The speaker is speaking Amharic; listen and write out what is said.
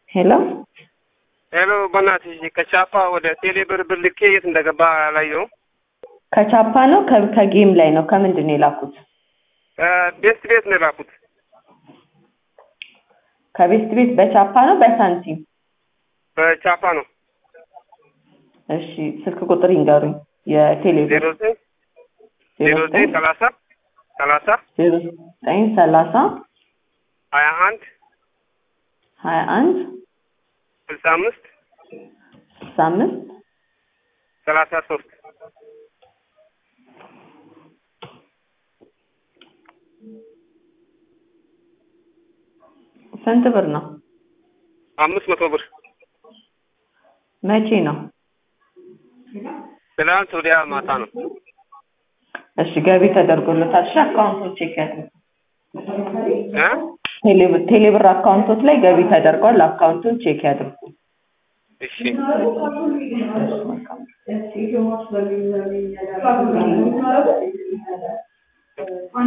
ሄሎ ሄሎ በእናትሽ ከቻፓ ወደ ቴሌ ብር ብር ልኬ የት እንደገባ አላየሁም። ከቻፓ ነው ከ- ከጌም ላይ ነው ከምንድን ነው የላኩት? ቤስት ቤት ነው የላኩት። ከቤስት ቤት በቻፓ ነው በሳንቲም? በቻፓ ነው እሺ ስልክ ቁጥር ይንገሩኝ። የቴሌ ዜሮ ዘጠኝ ዜሮ ዘጠኝ ሰላሳ ሰላሳ ዜሮ ዘጠኝ ሰላሳ ሀያ አንድ ሀያ አንድ ስልሳ አምስት ስልሳ አምስት ሰላሳ ሶስት ስንት ብር ነው? አምስት መቶ ብር መቼ ነው? ትናንት ወዲያ ማታ ነው። እሺ ገቢ ተደርጎለታል። እሺ አካውንቶች ቼክ ያድርጉ። እ ቴሌ- ቴሌብር አካውንቶች ላይ ገቢ ተደርጓል። አካውንቱን ቼክ ያድርጉ። እሺ እሺ መልካም